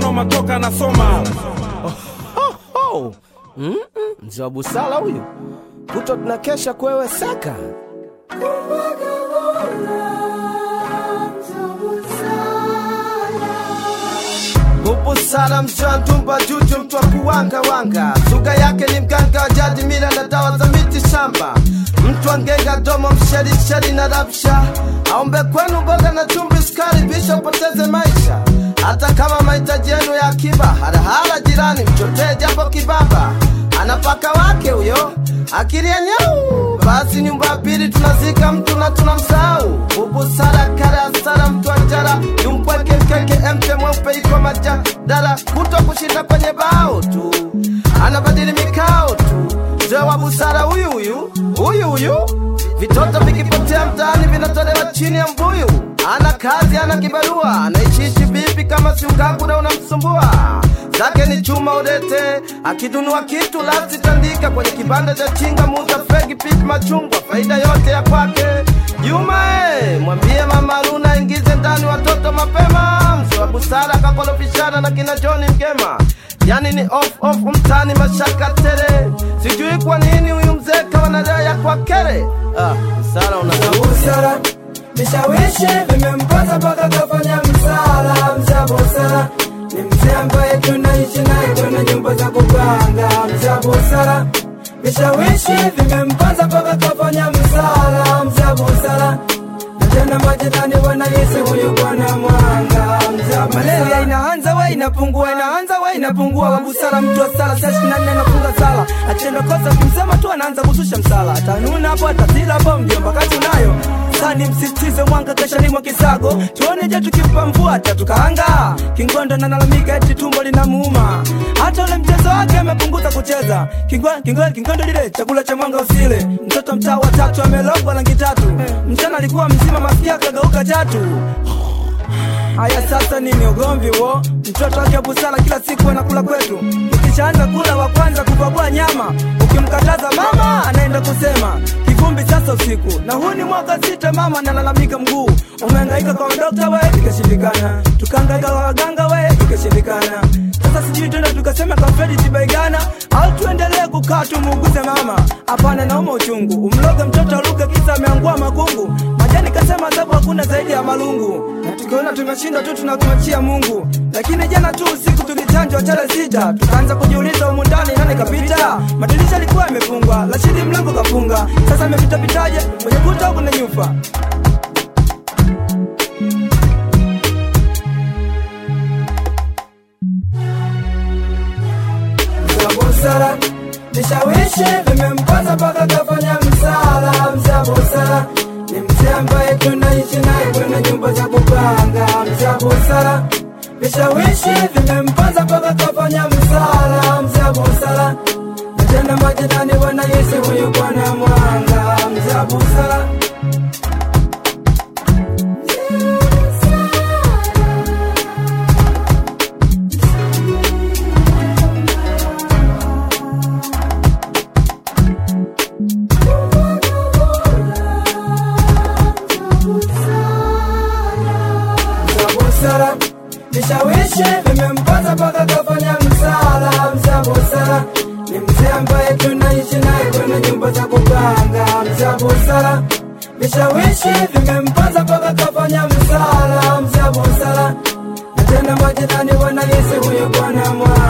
noma toka nasoma Oh, mm-mm, mzee wa busara huyu, kuto tunakesha kwewe saka Bubusara mzee wa ndumba juju, mtu wa kuwanga wanga, suga yake ni mganga wa jadi, mila na dawa za miti shamba, mtu wa ngenga domo, msherisheri na rabsha, aombe kwenu boga na chumvi, sukari, bisha upoteze maisha hata kama mahitaji yenu ya akiba, harahara jirani, mchotee japo kibaba, anapaka wake huyo akili ya nyau. Basi nyumba ya pili tunazika mtu na tunamsahau. Bubusara kara sara, mtu anjara yumpweke mkeke, emte mweupe iko majadala, kuto kushinda kwenye bao tu, anabadili mikao tu. Mzee wa busara huyu huyu huyu huyu, vitoto vikipotea mtaani vinatolewa chini ya mbuyu ana kazi ana kibarua anaishiishi vipi kama si ugagura unamsumbua zake ni chuma udete akidunua kitu lasi tandika kwenye kibanda cha chinga muuza fegi pipi machungwa faida yote ya kwake juma e, mwambie mama luna ingize ndani watoto mapema mzee wa busara kakolofishana na kina joni mgema yani ni off off mtani mashaka tere sijui kwa nini huyu mzee kawanadaya kwa kere ah, busara una busara vishawishi vimempata mpaka kafanya msala mza busara ni mzee ambaye tunaishi naye kwenye nyumba za kupanga mza busara vishawishi vimempata mpaka kafanya msala mza busara na tena majirani wanahisi huyu bwana mwanga mza malaria inaanza we inapungua inaanza we inapungua wabusara mtu wa sala saa ishirini na nne anafunga sala akitenda kosa kimsema tu anaanza kushusha msala atanuna hapo atatila hapo mjomba kazi unayo sani msisitize mwanga kesha mwa kisago tuone je tukimpa mvua tatukaanga kingondo nalalamika eti tumbo linamuuma hata ule mchezo wake amepunguza kucheza Kingwa- kingwa- kingondo lile chakula cha mwanga usile mtoto mtaa wa tatu amelogwa rangi tatu mchana alikuwa mzima mafikia kageuka chatu Haya sasa nini ugomvi wo? Mtoto wake busara kila siku anakula kwetu, ukishaanza kula wa kwanza kupakua nyama, ukimkataza mama anaenda kusema kivumbi sasa usiku. Na huu ni mwaka sita, mama analalamika mguu umehangaika kwa dokta we, ikashindikana, tukahangaika kwa waganga we, ikashindikana. Sasa sijui tena tukasema kwa Fredi Tibaigana au tuendelee kukaa tumuuguze mama? Hapana, nauma uchungu, umloge mtoto aluke kisa ameangua makungu. Majani kasema adhabu hakuna zaidi ya malungu, na tukiona tumeshindwa tu tunakumachia Mungu. Lakini jana tu usiku tulichanjwa chale sita, tukaanza kujiuliza humu ndani nani kapita. Madirisha alikuwa yamefungwa, Rashidi mlango kafunga, sasa amepitapitaje kwenye kuta huku na nyufa? za busara vishawishi vimempata mpaka kafanya msala mza busara ni mzee ambaye tunaishi naye kwenye nyumba za kupanga mza busara vishawishi vimempata mpaka kafanya msala mza busara na tena majirani wanahisi huyu bwana mwanga mza busara za busara vishawishi vimempata mpaka kafanya msala mza busara ni mzee ambaye tunaishi naye kwenye nyumba za kupanga mza busara vishawishi vimempata mpaka kafanya msala mza busara na tena majirani wanahisi huyu bwana mwa